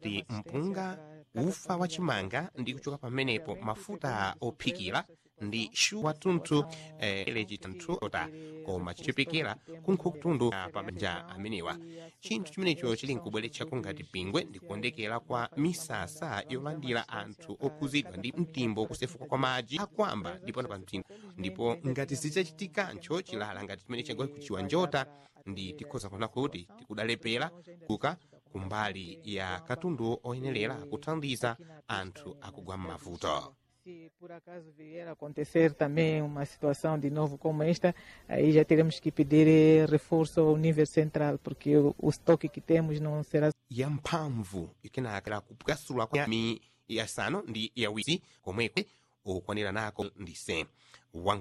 ngati mpunga ufa wa chimanga ndi kuchoka pamenepo mafuta ophikira ndi shu watunthu eh, elechi tanthu ota koma chichepekera kunkhukutundu pabanja amenewa chinthu chimenecho chili nkubweretchako ngati pingwe ndi kuondekera kwa misasa yolandira anthu okhuzidwa ndi mtimbo kusefuka kwa madzi akwamba ndipona pa mtimbo ndipo ngati sichachitikancho chilala ngati chimene chagwa kuchiwa njota ndi tikhoza kuona kuti tikudalepera kuka kumbali ya katundu oyenerera kuthandiza anthu akugwa m'mavuto Se por acaso vier a acontecer também uma situação de novo como esta, aí já teremos que pedir eh, reforço ao nível central, porque o, o estoque que temos não será ya mphamvu ikenakera kupwasulwa kwa mi yasanu ndi yawiri komwekwe okwanira nako ndi 100